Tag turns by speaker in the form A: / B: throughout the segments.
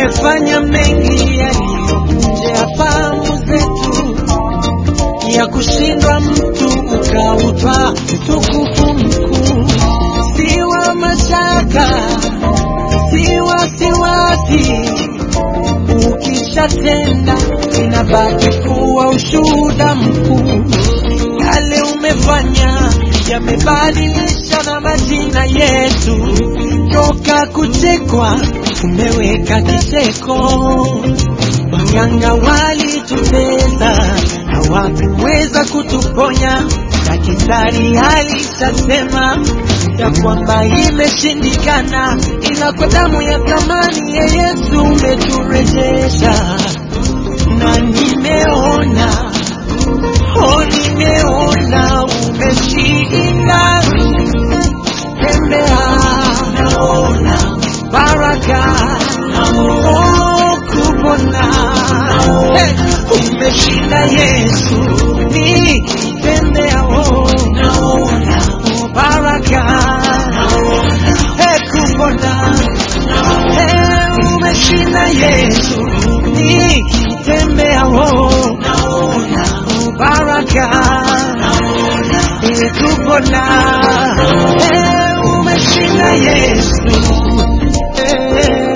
A: umefanya mengi yaliyo nje ya fahamu zetu, ya kushindwa mtu ukautwa utukufu mkuu, si wa mashaka, si wasiwasi. Ukishatenda inabaki kuwa ushuhuda mkuu. Yale umefanya yamebadilisha na majina yetu, toka kuchekwa umeweka kicheko. Waganga walitutesa, hawakuweza kutuponya. Daktari alishasema ya kwamba imeshindikana, ila kwa damu ya thamani ya Yesu umeturejesha, na nimeona oh, nimeona umeshinda. Tembea, naona baraka, oh, kupona Hey, umeshinda Yesu, nikitembea oh, naona baraka, Hey, kupona Hey, umeshinda Yesu, nikitembea oh, naona baraka, Hey, kupona Hey, umeshinda Yesu Hey.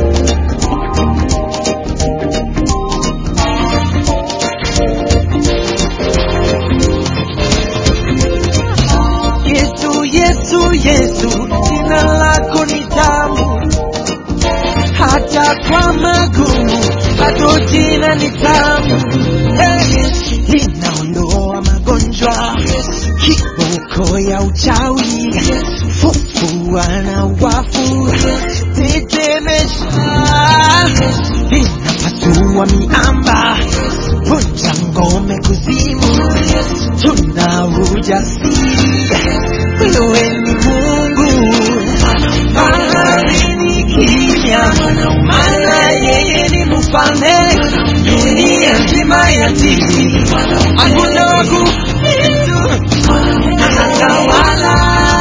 A: Yesu, Yesu, Yesu, jina lako ni tamu, hata kwa magumu bado jina ni tamu. Hey, linaondoa magonjwa, kiboko ya uchawi, fufua na wafu, tetemesha, linapasua miamba, vunja ngome kuzimu, tuna ujasiri, wewe ni Mungu, bahari ni kimya, maana yeye ni mfalme, dunia nzima yatii, hakuna wakuitu, anatawala,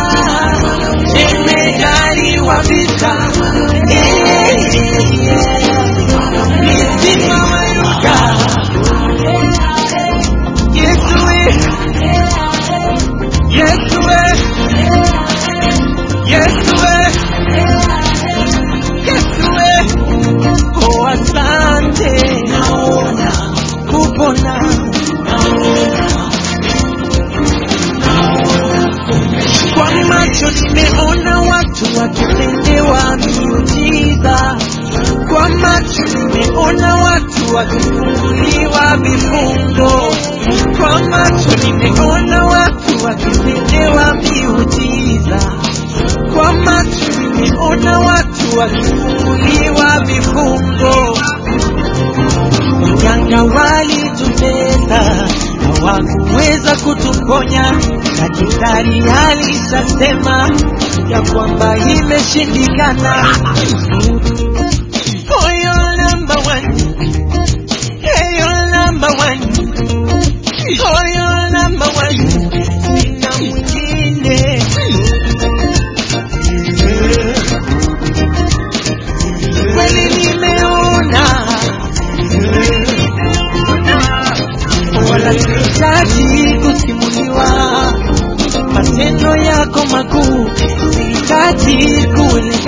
A: jemedari wa vita, Eh, mitima wayuka, Yesu we, Yesu we, Yesu we, Yesu we, oh asante, naona kupona, kwa macho nimeona watu wakitendewa miujiza, kwa macho nimeona watu wakifunguliwa vifungo, kwa macho nimeona watu wakitendewa miujiza, kwa macho nimeona watu wakifunguliwa vifungo. Waganga walitutesa, hawakuweza kutuponya. Daktari alishasema ya kwamba imeshindikana. Oh, you're number one. Hey, you're number one. Oh, you're number one. Sina mwingine. Kweli nimeona wala sihitaji kusimuliwa matendo yako makuu, sihitaji kueleza